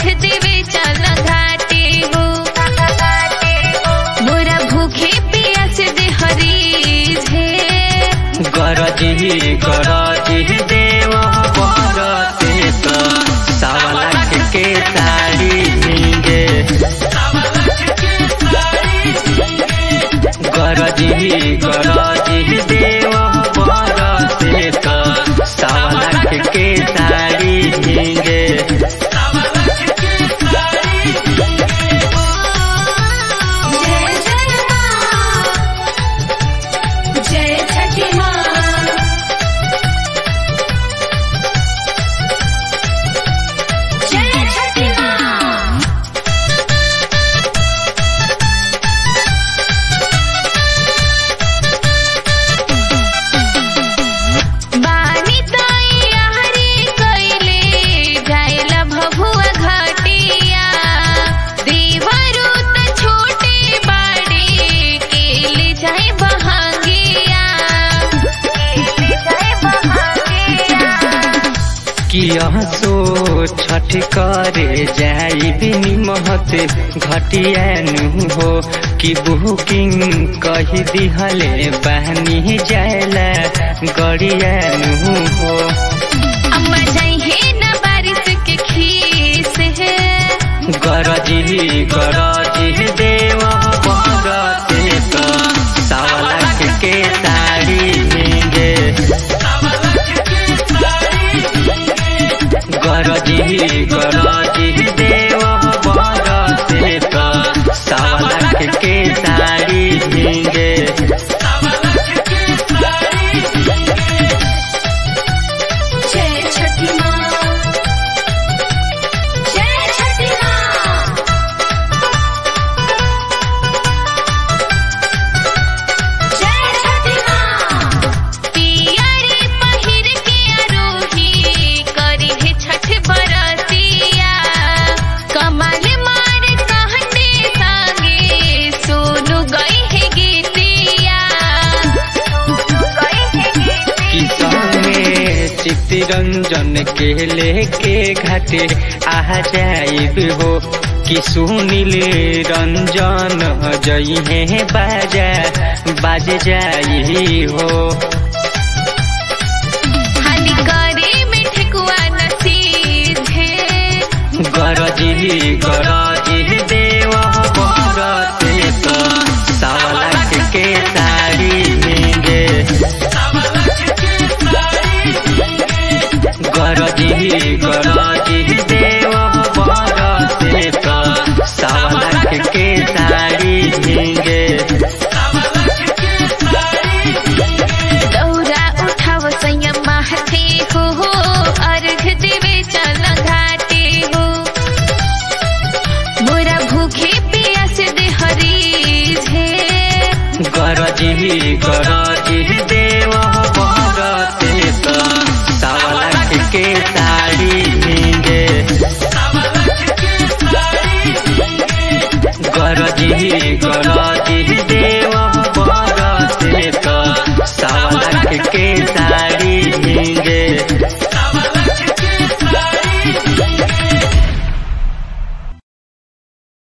अर्घ देवे चल घाटे हो मोरा भूखे पियास दे हरीज हे गरजी गरजी देव बरते त सावलाख के साड़ी भिंगे गरजी गरजी देव बरते त सावलाख के साड़ी भिंगे जय जय माँ जय छठी माँ जय छठी माँ बानी तैयारी कैले जाइला भभुआ घाटिया देवरू त छोटे बाड़े केले जाए बहांगिया केले जाए बहांगिया किया सो छठ करे जाई बिनी महत घटियानु हो कि बुकिंग कही दिहले बहनी जायला गड़ियानु हो अम्मा जाई है न बारिश के खीस है गरजी गरजी देव बरते त सावलाख के साड़ी भिंगे गरजी गरजी देव बरते त सावलाख के साड़ी भिंगे जय छठी माँ जय छठी माँ जय छठी माँ पियरे पहिर के आरोही करी है छठ बरतिया कमल मार कहने संगे सोनू गई है गीतिया सोनू गई है गीतिया किसने चित्तरंजन के लेके घाटे आ जाइब हो कि सुनील रंजन जई है बाजा बाज जाई हो हानि करे में ठेकुआ नसीब है गरजी गरजी देव बरते त सावलाख के साड़ी भिंगे गरजी गरजी देव बरते त सावलाख के साड़ी भिंगे दौरा उठाव संयम माहते हो हो अर्घ देवे चल घाटे हो मोरा भूखे पियास दे हरीज है गरजी गरजी देव